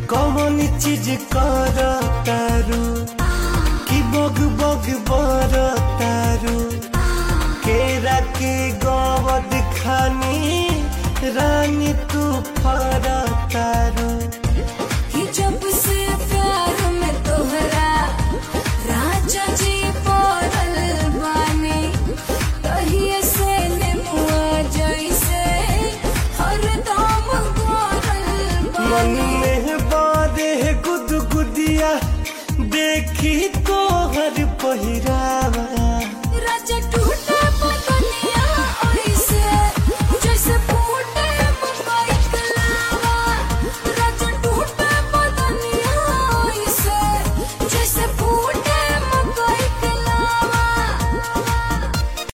कौन चीज कर तारू कि बग बग बर तारू केरा के गवद खानी रानी तू फर तारू कि जब से प्यार में तोहरा राजा जी पड़ल बानी तहिए से नेमुआ जैसे हरदम गरल मन बानी